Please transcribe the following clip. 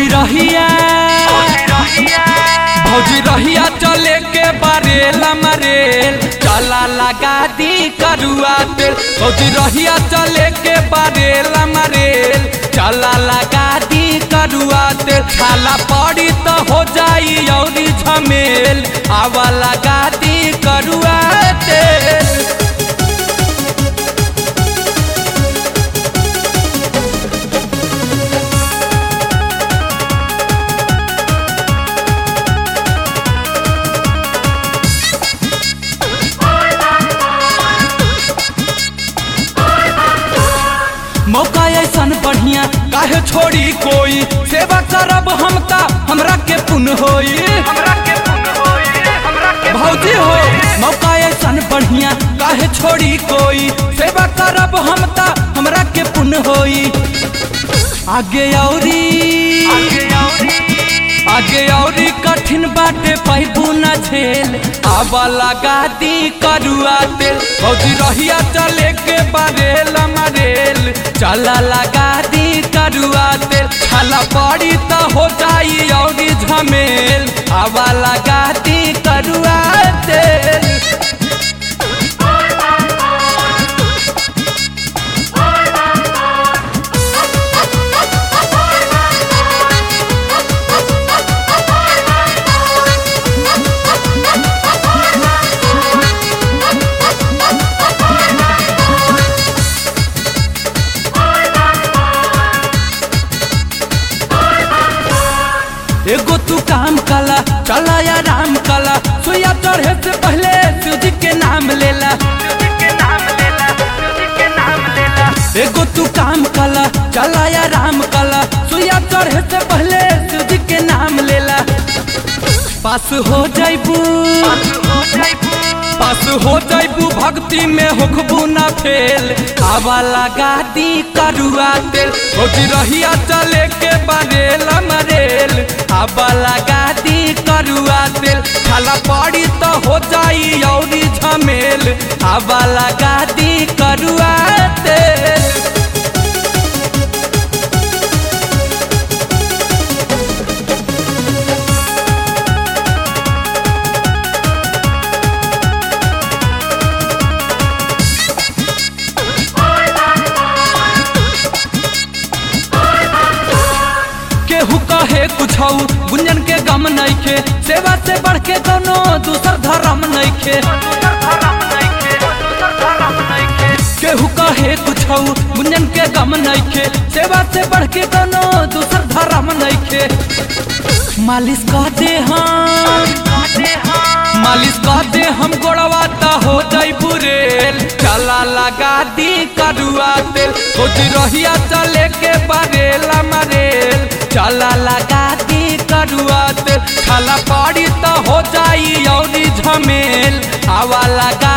भौजी रहिया भौजी रहिया चले के बारेल मरेल चला लगा दी करुआ तेल भौजी रहिया चले के बारेल मरेल चला लगा दी करुआ तेल छाला पड़ी तो हो जाई औरी झमेल आवा लगा दी करुआ तेल मौका ऐसन बढ़िया काहे छोड़ी कोई सेवा करब हम ता हमरा के पुन होई भौजी हो मौका ऐसन बढ़िया काहे छोड़ी कोई सेवा करब हम ता हमरा के पुन होई आगे औरी आगे औरी कठिन बाटे पैबू न झेल आवा लगा दी करुआ तेल भौजी रहिया चले के बारेल मरेल चला लगा दी करुआ तेल छाला पड़ी तो हो जाई औरी झमेल आवा लगा दी करुआ तेल एगो तू काम कला चला या राम कला सुइया चढ़े से पहले सूजी के नाम लेला एगो तू काम कला चला या राम कला सुइया चढ़े से पहले सूजी के नाम लेला पास हो जाइबू पास हो जाइबू भक्ति में होखबू ना फेल आवा लगा दी करुआ तेल भौजी रहिया चले के बारेल मरेल आवा लगा दी करुआ तेल खाला पड़ी तो हो जाई औरी झमेल आवा लगा दी करुआ तेल केहू कहे कुछ गुंजन के गम नइखे सेवा से बढ़ के कोनो दूसर धर्म नइखे केहू कहे कुछ गुंजन के गम नइखे सेवा से बढ़ के कोनो दूसर धर्म नइखे मालिश कह दे हम मालिश कह दे हम गोड़वा ता हो जाई बुरेल चला लगा दी करुआ तेल खोज रहिया चले के बारेला मरेल चला लगा दी करुआ तेल छाला पड़ी तो हो जाई औरी झमेल हवा लगा